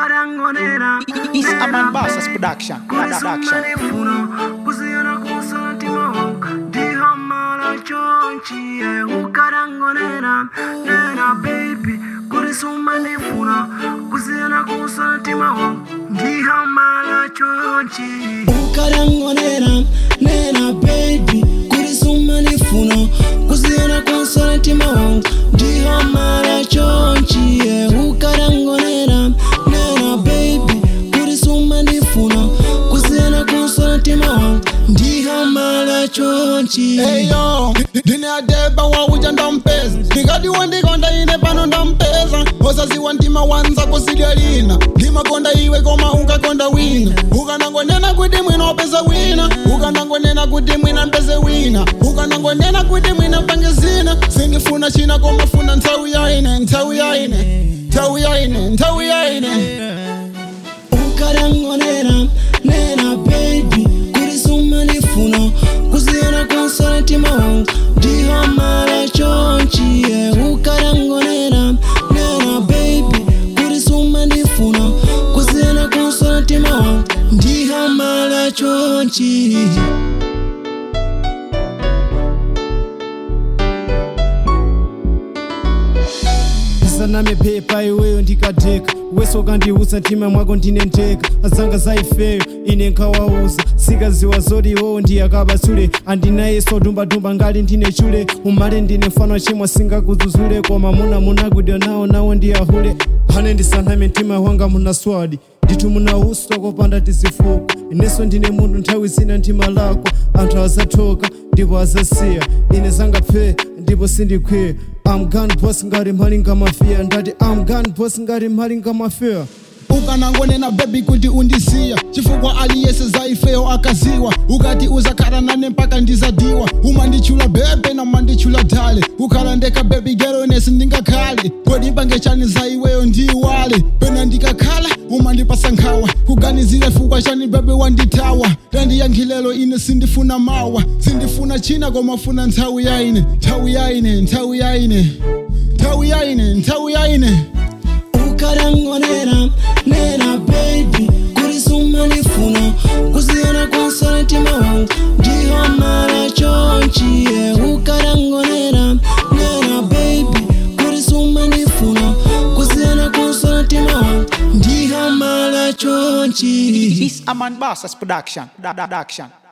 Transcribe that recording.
ukarangonera It's a man Bassas production. Production. kulisumanifuna kusiyana kusatima wangu ndihamala chonchi ye ukarangonera nena baby kulisumanifuna kusiyana kusatima wangu ndihamala chonchi ukarangonera nena baby kulisuma nifuno kuziona konsona ntima wangu ndiho mara chonchiye ukarangonera nena baby kulisuma nifuno kuziona konsona ntima wangu ndiho mara chonchiye eyo ndine adeba wauja ndampeza ndikadiwa ndikonda ine pano ndampeza osaziwa ndima wanza kusidya lina ndimakonda iwe koma ungakonda wina ukanangonena kuti mwina wapeza wina ukanangonena kuti mwina mpeze wina ukanangonena kuti mwina mpange zina sindifuna china koma funa nthawi yaine nthawi yaine nthawi yaine nthawi yaine ukarangonera nena baby kulisuma nifuno kuziona konsona ntima wangu ndiho mara chonchiye ukarangonera nena baby kulisuma nifuno kuziona konsona ntima wangu ndiho mara chonchiye saname pepa iweyo ndikadheka wese ukandiudza ntima mwako ndine ndeka azanga zaifeyo ine nkawauza sikaziwa zoti iwowo ndiyakabatsule andinayeso dumba-dumba ngali ndine chule umale ndine mfano chimwa singakudzudzule koma muna munakudya nawo nawo ndiyahule hane ndisaname mtima wanga muna swadi ndithu muna uso kopanda tizifuko ineso ndine munthu nthawi zina ntima lako anthu azathoka ndipo azasiya ine zangapfe ndipo sindikhwiya I'm gun boss ngati mphali ngamafia ndati I'm gun boss ngati mphali ngamafia ukanangonena bebi kuti undisiya chifukwa aliyese zaifeyo akaziwa ukati uzakhala nane mpaka ndizadiwa umanditchula bebe namanditchula dale ukhala ndeka bebi geronesi ndingakhale kodi mpange chani za iweyo ndiwale pena ndikakhala umandipasa nkhawa kuganizira fukwa chani bebe wanditawa tandiyankhilelo ine sindifuna mawa sindifuna china koma funa nthawi yaine nthawi yaine nthawi yaine nthawi yaine nthawi yaine ukarangonera nena baby kulisuma nifuno kuziona konsona ntima wangu ndiho mara chonchiye ukarangonera nena baby kulisuma nifuno kuziona konsona ntima wangu ndiho mara chonchiye It's a man Bassas production. Production.